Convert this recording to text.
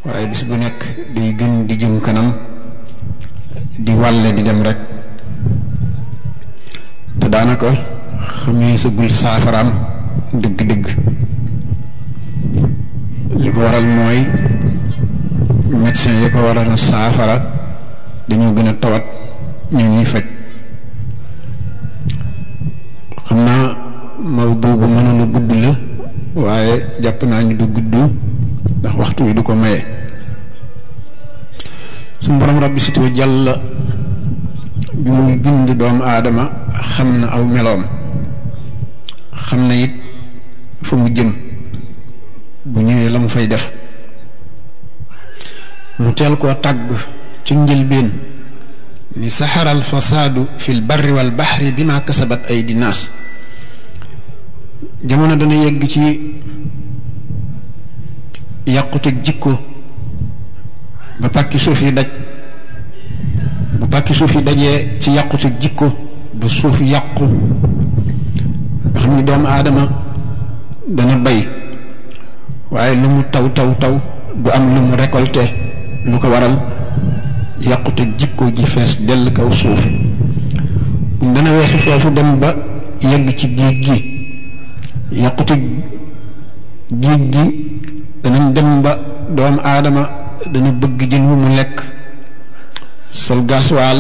waaye bis bu nekk day gën di jëm kanam di wàlle di dem rek te daanaka xamee sagul saafaraam dëgg-dëgg li ko waral mooy médecin yi ko waral na saafara dañoo gën a tawat ñu ñuy faj xam naa mawdu bu mënoon a gudd la waaye jàpp naa ni du gudd ndax waxtu wi du ko maye suñu borom rabbi situ jàll bi muy bind doomu aadama xam na aw meloom xam na it fa mu jëm bu ñëwee la mu fay def mu teel koo tàgg ci njëlbeen ni saxara al fasaadu fi l barri wal baxri bi ma kasabat ay dinaas jamono dana yegg ci yàquteg jikko ba pàkki suuf yi daj bu pàkki suuf yi dajee ci yàquteg jikko ba suuf yàqu nga xam ni doomu aadama dana bay waaye lu mu taw taw taw du am lu mu récolté lu ko waral yàqute jikko ji fees dell kaw suuf dana weesu foofu dem ba yegg ci géej gi yàqute géej gi danañ dem ba doomu aadama dana bëgg jën wu mu lekk sol gasoil